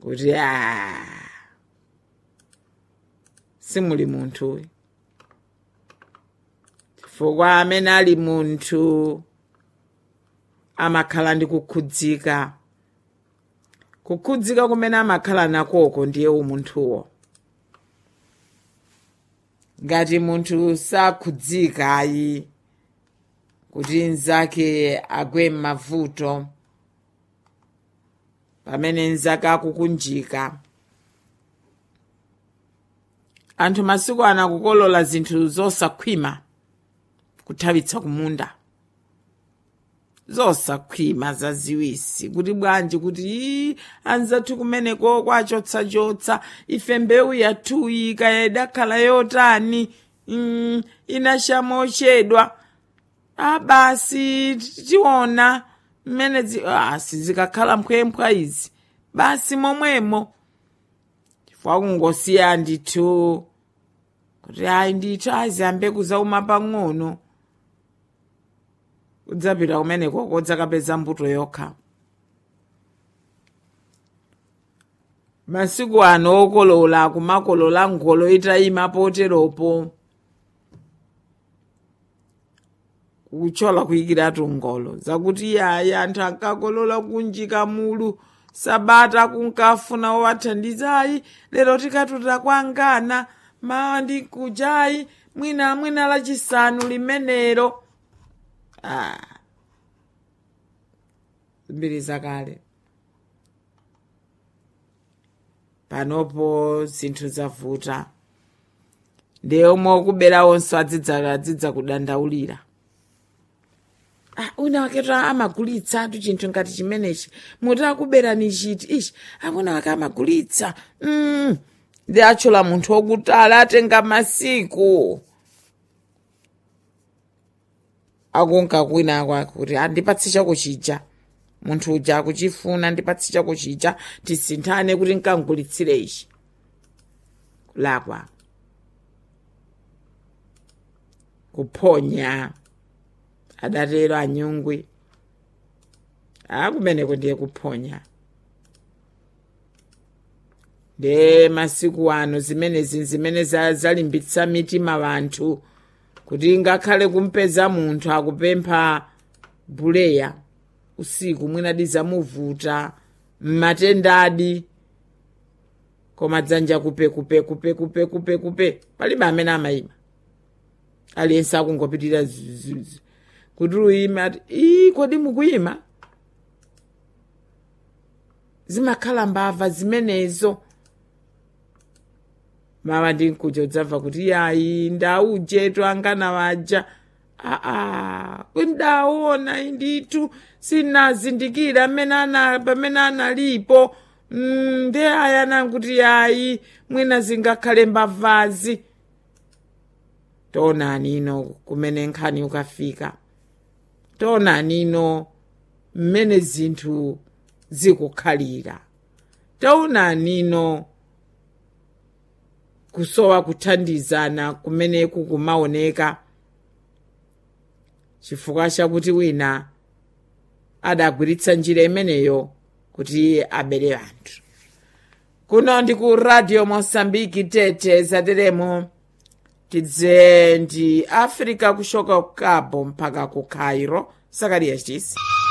kuti a simuli munthu chifukwa amene ali munthu amakhala ndi kukhudzika kukhudzika kumene amakhala nakoko ndiye umunthuwo ngati munthu sakhudzika ayi kuti nzake agwe m'mavuto pamene nzake akukunjika anthu masiku ano akukolola zinthu zosakhwima kuthawitsa kumunda zosakhwima zaziwisi kuti bwanji kuti ii anzathu kumeneko kwachotsachotsa ife mbewu yathuyi ikayidakhala yotani mm, inashama ochedwa abasi tiona mmene zi- ah, sizikakhala mphwemphwa izi basi momwemo chifukwa kungosiya ndithu kuti ayi ndithu aziyambe kuzauma pang'ono kudzapita kumeneko kodzakapeza mbuto yokha masiku ano okolola kumakolola ngolo itayima poteropo kuchola kuyikiratu ngolo zakuti yaya anthu ankakolola kunjika mulu sabata kunkafuna owathandizayi lero tikatuta kwangana mawa ndi kujayi mwina mwina lachisanu limenero ah. mbiri zakale panopo zinthu zavuta ndiye omwe okubera onse adzidza adzidza kudandaulira ah, una waketo amagulitsatu chinthu ngati chimenechi muti akuberani chiti ichi amuna wake amagulitsa mm. ndi achola munthu wokutala atenga masiku akunka kwina kwake kuti andipatse chako chija munthu uja akuchifuna ndipatse chako chija tisinthane kuti nkangulitsire ichi kulakwa kuphonya adatero anyungwi akumeneko ndiye kuphonya nde masiku ano zimenezi zimene za- zalimbitsa mitima wanthu kuti ngakhale kumpeza munthu akupempha buleya usiku mwinadi zamuvuta mmatendadi koma dzanja kupe kupe kupe kupe kupe kupe palibe amene amayima aliyense akungopitirira zuzuzu kuti uyime ati ii kodi mukuyima zimakhala mbava zimenezo mawa ndi mkuja udzamva kuti yayi ndaujetu angana waja aa kundaona indithu sinazindikira amene ana pamene analipo Mm, nde aya nanguti yayi mwina zingakhale mbavazi tonani ino kumene nkhani ukafika tonani ino mmene zinthu zikukhalira taonani ino kusowa kuthandizana kumene kukumaoneka chifukwa chakuti wina adagwiritsa njira imeneyo kuti abere anthu kuno ndi ku radio mosambiki tete zateremo tidze ndi africa kushoka ku cabo mpaka ku cairo sakariya chisi